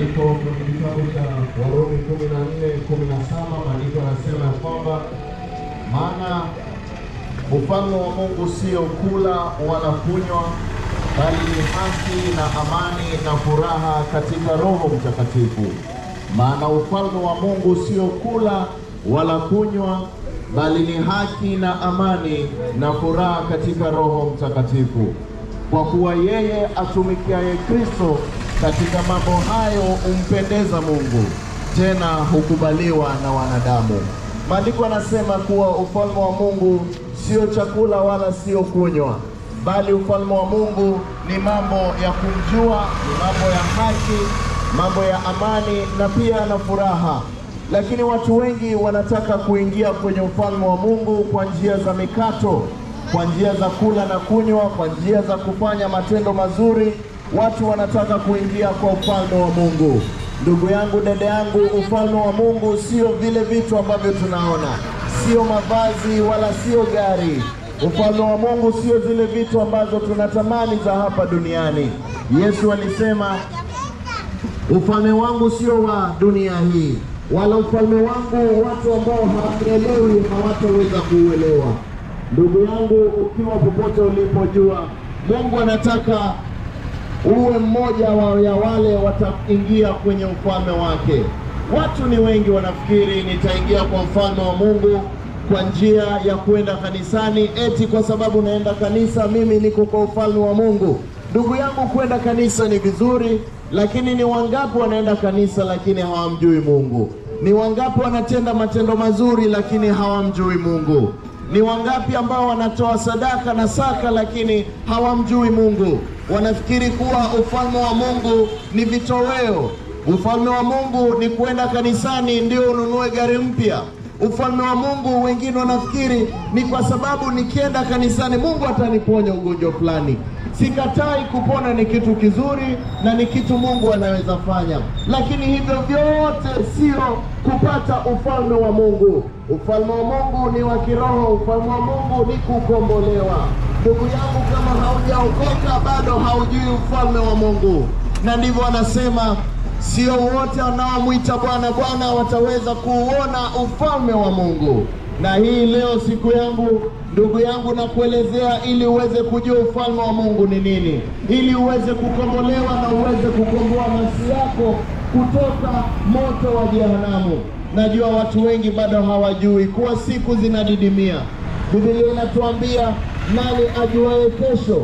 Maandiko kwenye kitabu cha Warumi kumi na nne kumi na saba maandiko yanasema ya kwamba maana ufalme wa Mungu sio kula wala kunywa, bali ni haki na amani na furaha katika Roho Mtakatifu. Maana ufalme wa Mungu sio kula wala kunywa, bali ni haki na amani na furaha katika Roho Mtakatifu. Kwa kuwa yeye atumikiaye Kristo katika mambo hayo humpendeza Mungu, tena hukubaliwa na wanadamu. Maandiko yanasema kuwa ufalme wa Mungu sio chakula wala sio kunywa, bali ufalme wa Mungu ni mambo ya kumjua, ni mambo ya haki, mambo ya amani na pia na furaha. Lakini watu wengi wanataka kuingia kwenye ufalme wa Mungu kwa njia za mikato, kwa njia za kula na kunywa, kwa njia za kufanya matendo mazuri. Watu wanataka kuingia kwa ufalme wa Mungu. Ndugu yangu, dada yangu, ufalme wa Mungu sio vile vitu ambavyo tunaona, sio mavazi wala sio gari. Ufalme wa Mungu sio zile vitu ambazo tunatamani za hapa duniani. Yesu alisema ufalme wangu sio wa dunia hii, wala ufalme wangu watu ambao hawaelewi hawataweza kuuelewa. Ndugu yangu, ukiwa popote ulipojua, Mungu anataka uwe mmoja wa ya wale wataingia kwenye ufalme wake. Watu ni wengi wanafikiri nitaingia kwa ufalme wa Mungu kwa njia ya kwenda kanisani, eti kwa sababu naenda kanisa mimi niko kwa ufalme wa Mungu. Ndugu yangu, kwenda kanisa ni vizuri, lakini ni wangapi wanaenda kanisa lakini hawamjui Mungu? Ni wangapi wanatenda matendo mazuri lakini hawamjui Mungu? Ni wangapi ambao wanatoa sadaka na saka lakini hawamjui Mungu? Wanafikiri kuwa ufalme wa Mungu ni vitoweo. Ufalme wa Mungu ni kwenda kanisani ndio ununue gari mpya. Ufalme wa Mungu wengine wanafikiri ni kwa sababu nikienda kanisani Mungu ataniponya ugonjwa fulani. Sikatai, kupona ni kitu kizuri na ni kitu Mungu anaweza fanya, lakini hivyo vyote sio kupata ufalme wa Mungu. Ufalme wa Mungu ni wa kiroho. Ufalme wa Mungu ni kukombolewa. Ndugu yangu, kama haujaokoka bado haujui ufalme wa Mungu, na ndivyo anasema Sio wote wanaomwita Bwana Bwana wataweza kuuona ufalme wa Mungu. Na hii leo siku yangu, ndugu yangu, nakuelezea ili uweze kujua ufalme wa Mungu ni nini, ili uweze kukombolewa na uweze kukomboa nafsi yako kutoka moto wa jehanamu. Najua watu wengi bado hawajui kuwa siku zinadidimia. Biblia inatuambia nani ajuaye kesho?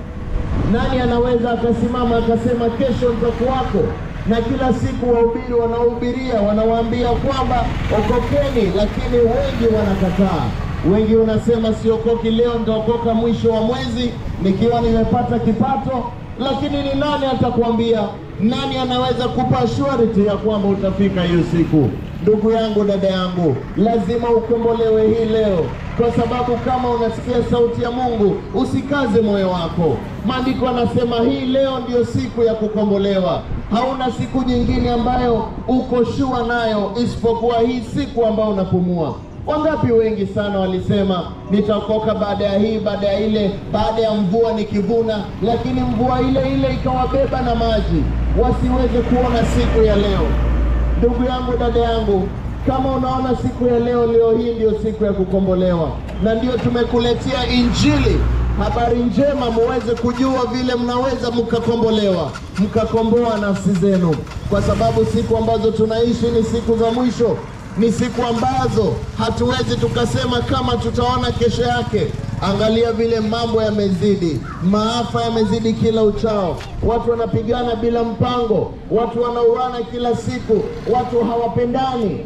Nani anaweza akasimama akasema kesho nitakuwako? na kila siku wahubiri wanaohubiria wanawaambia kwamba okokeni, lakini wengi wanakataa. Wengi wanasema siokoki leo, nitaokoka mwisho wa mwezi nikiwa nimepata kipato. Lakini ni nani atakwambia? Nani anaweza kupa surety ya kwamba utafika hiyo siku? Ndugu yangu, dada yangu, lazima ukombolewe hii leo, kwa sababu kama unasikia sauti ya Mungu usikaze moyo wako. Maandiko anasema hii leo ndiyo siku ya kukombolewa. Hauna siku nyingine ambayo uko shua nayo isipokuwa hii siku ambayo unapumua. Wangapi wengi sana walisema nitaokoka baada ya hii, baada ya ile, baada ya mvua nikivuna, lakini mvua ile ile ikawabeba na maji, wasiweze kuona siku ya leo. Ndugu yangu, dada yangu, kama unaona siku ya leo, leo hii ndiyo siku ya kukombolewa, na ndiyo tumekuletea Injili, habari njema, muweze kujua vile mnaweza mkakombolewa, mkakomboa nafsi zenu, kwa sababu siku ambazo tunaishi ni siku za mwisho ni siku ambazo hatuwezi tukasema kama tutaona kesho yake. Angalia vile mambo yamezidi, maafa yamezidi kila uchao, watu wanapigana bila mpango, watu wanauana kila siku, watu hawapendani.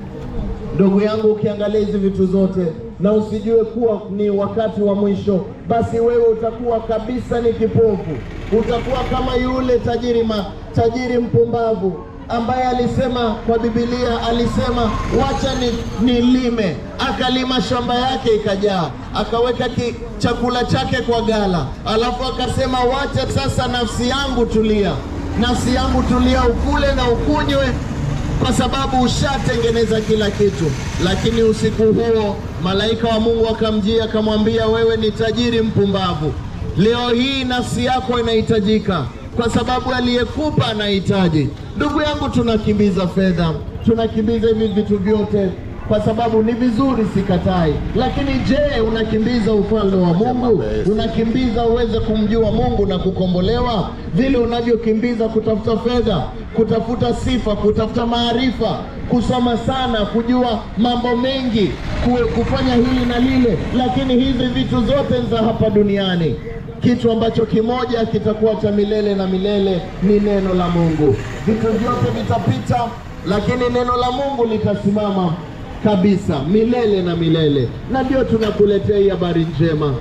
Ndugu yangu, ukiangalia hizi vitu zote na usijue kuwa ni wakati wa mwisho, basi wewe utakuwa kabisa ni kipofu, utakuwa kama yule tajiri ma, tajiri mpumbavu ambaye alisema kwa Biblia, alisema wacha ni, nilime. Akalima shamba yake ikajaa, akaweka ki, chakula chake kwa gala, alafu akasema wacha sasa nafsi yangu tulia, nafsi yangu tulia, ukule na ukunywe kwa sababu ushatengeneza kila kitu. Lakini usiku huo malaika wa Mungu akamjia akamwambia, wewe ni tajiri mpumbavu, leo hii nafsi yako inahitajika kwa sababu aliyekupa anahitaji. Ndugu yangu, tunakimbiza fedha, tunakimbiza hivi vitu vyote kwa sababu ni vizuri, sikatai. Lakini je, unakimbiza ufalme wa Mungu? Unakimbiza uweze kumjua Mungu na kukombolewa vile unavyokimbiza kutafuta fedha, kutafuta sifa, kutafuta maarifa, kusoma sana, kujua mambo mengi, ku- kufanya hili na lile, lakini hizi vitu zote ni za hapa duniani. Kitu ambacho kimoja kitakuwa cha milele na milele ni neno la Mungu. Vitu vyote vitapita, lakini neno la Mungu litasimama kabisa milele na milele, na ndio tunakuletea hii habari njema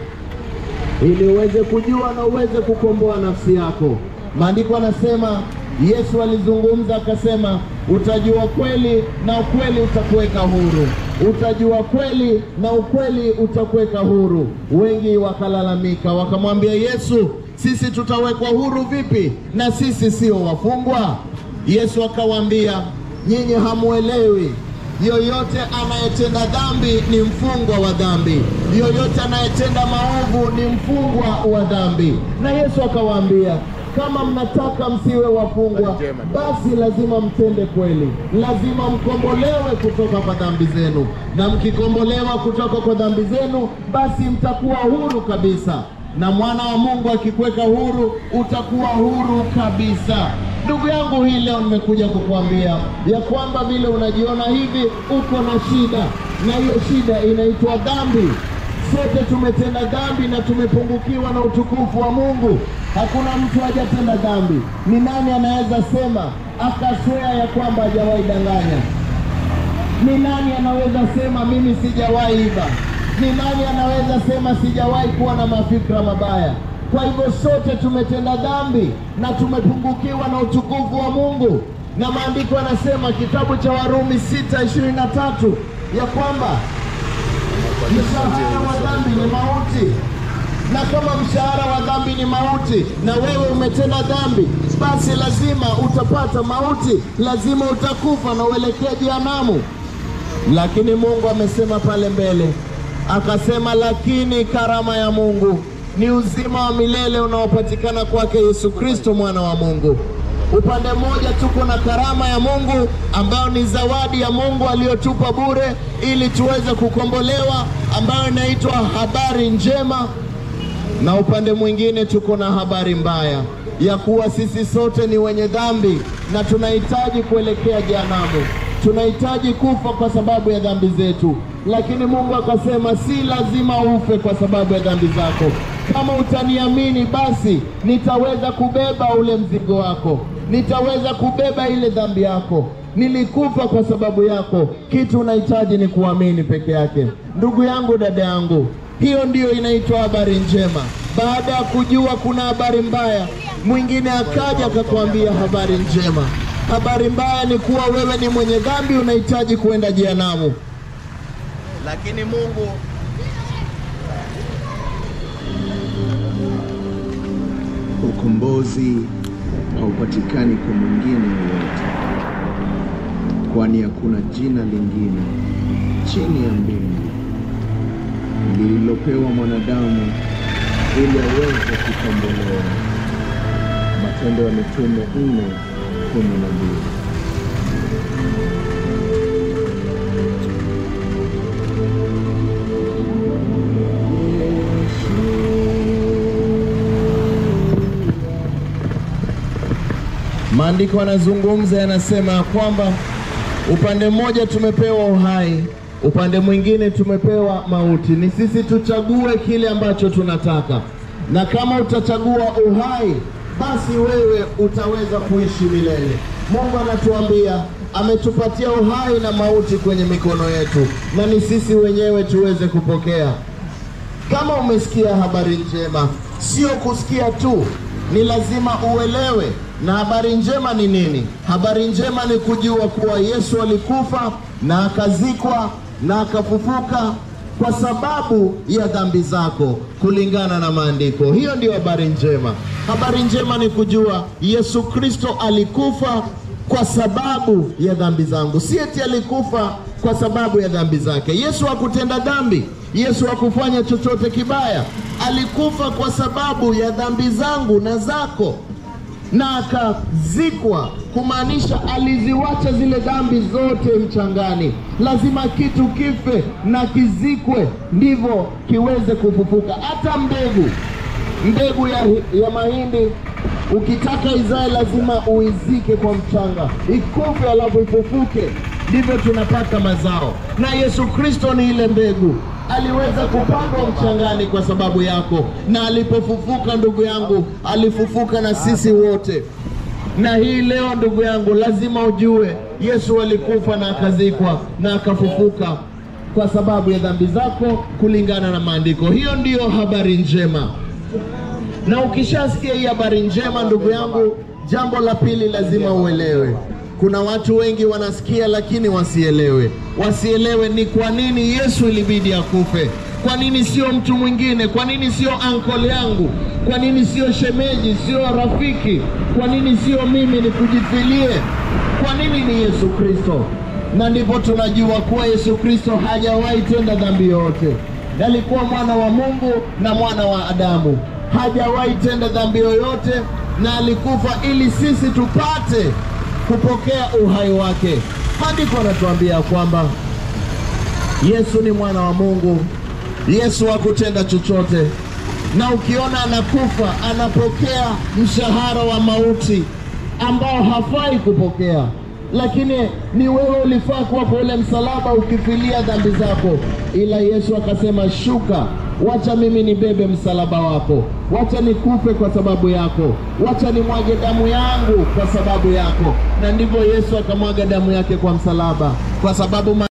ili uweze kujua na uweze kukomboa nafsi yako. Maandiko anasema, Yesu alizungumza akasema, utajua kweli na ukweli utakuweka huru. Utajua kweli na ukweli utakuweka huru. Wengi wakalalamika, wakamwambia Yesu, sisi tutawekwa huru vipi na sisi sio wafungwa? Yesu akawaambia, nyinyi hamuelewi Yoyote anayetenda dhambi ni mfungwa wa dhambi, yoyote anayetenda maovu ni mfungwa wa dhambi. Na Yesu akawaambia, kama mnataka msiwe wafungwa, basi lazima mtende kweli, lazima mkombolewe kutoka kwa dhambi zenu, na mkikombolewa kutoka kwa dhambi zenu, basi mtakuwa huru kabisa na mwana wa Mungu akikuweka huru utakuwa huru kabisa. Ndugu yangu, hii leo nimekuja kukuambia ya kwamba vile unajiona hivi uko na shida, na hiyo shida inaitwa dhambi. Sote tumetenda dhambi na tumepungukiwa na utukufu wa Mungu. Hakuna mtu hajatenda dhambi. Ni nani anaweza sema akaswea ya kwamba hajawahi danganya? Ni nani anaweza sema mimi sijawahi iba? Ni nani anaweza sema sijawahi kuwa na mafikra mabaya? Kwa hivyo sote tumetenda dhambi na tumepungukiwa na utukufu wa Mungu, na maandiko yanasema kitabu cha Warumi 6:23 ya kwamba mshahara wa dhambi ni mauti, na kama mshahara wa dhambi ni mauti na wewe umetenda dhambi, basi lazima utapata mauti, lazima utakufa na uelekee jehanamu. Lakini Mungu amesema pale mbele, akasema, lakini karama ya Mungu ni uzima wa milele unaopatikana kwake Yesu Kristo mwana wa Mungu. Upande mmoja tuko na karama ya Mungu ambayo ni zawadi ya Mungu aliyotupa bure ili tuweze kukombolewa, ambayo inaitwa habari njema, na upande mwingine tuko na habari mbaya ya kuwa sisi sote ni wenye dhambi na tunahitaji kuelekea jehanamu tunahitaji kufa kwa sababu ya dhambi zetu, lakini Mungu akasema si lazima ufe kwa sababu ya dhambi zako. Kama utaniamini, basi nitaweza kubeba ule mzigo wako, nitaweza kubeba ile dhambi yako. Nilikufa kwa sababu yako. Kitu unahitaji ni kuamini peke yake. Ndugu yangu, dada yangu, hiyo ndiyo inaitwa habari njema. Baada ya kujua kuna habari mbaya, mwingine akaja akakwambia habari njema. Habari mbaya ni kuwa wewe ni mwenye dhambi, unahitaji kuenda jehanamu, lakini Mungu Ukombozi haupatikani kwa mwingine yoyote, kwani hakuna jina lingine chini ya mbingu lililopewa mwanadamu ili aweze kukombolewa. Matendo ya Mitume nne kumi na mbili. Maandiko yanazungumza yanasema ya kwamba upande mmoja tumepewa uhai, upande mwingine tumepewa mauti. Ni sisi tuchague kile ambacho tunataka, na kama utachagua uhai, basi wewe utaweza kuishi milele. Mungu anatuambia ametupatia uhai na mauti kwenye mikono yetu, na ni sisi wenyewe tuweze kupokea. Kama umesikia habari njema, sio kusikia tu, ni lazima uelewe. Na habari njema ni nini? Habari njema ni kujua kuwa Yesu alikufa na akazikwa na akafufuka kwa sababu ya dhambi zako, kulingana na maandiko. Hiyo ndiyo habari njema. Habari njema ni kujua Yesu Kristo alikufa kwa sababu ya dhambi zangu, si eti alikufa kwa sababu ya dhambi zake. Yesu hakutenda dhambi, Yesu hakufanya chochote kibaya, alikufa kwa sababu ya dhambi zangu na zako. na akazikwa, kumaanisha aliziwacha zile dhambi zote mchangani. Lazima kitu kife na kizikwe, ndivyo kiweze kufufuka. Hata mbegu mbegu ya, ya mahindi ukitaka izae lazima uizike kwa mchanga, ikufe alafu ifufuke, ndivyo tunapata mazao. Na Yesu Kristo ni ile mbegu, aliweza kupandwa mchangani kwa sababu yako, na alipofufuka, ndugu yangu, alifufuka na sisi wote. Na hii leo, ndugu yangu, lazima ujue Yesu alikufa na akazikwa na akafufuka kwa sababu ya dhambi zako, kulingana na maandiko. Hiyo ndiyo habari njema na ukishasikia hii habari njema, ndugu yangu, jambo la pili lazima uelewe. Kuna watu wengi wanasikia lakini wasielewe. Wasielewe ni kwa nini Yesu ilibidi akufe. Kwa nini sio mtu mwingine? Kwa nini sio uncle yangu? Kwa nini sio shemeji, sio rafiki? Kwa nini sio mimi nikujifilie? Kwa nini ni Yesu Kristo? Na ndipo tunajua kuwa Yesu Kristo hajawahi tenda dhambi yoyote. Alikuwa mwana wa Mungu na mwana wa Adamu hajawahi tenda dhambi yoyote, na alikufa ili sisi tupate kupokea uhai wake. Maandiko anatuambia kwamba Yesu ni mwana wa Mungu. Yesu hakutenda chochote, na ukiona anakufa, anapokea mshahara wa mauti ambao hafai kupokea, lakini ni wewe ulifaa kuwa kwa ule msalaba ukifilia dhambi zako, ila Yesu akasema, shuka wacha mimi nibebe msalaba wako, wacha nikufe kwa sababu yako, wacha nimwage damu yangu kwa sababu yako. Na ndivyo Yesu akamwaga damu yake kwa msalaba, kwa sababu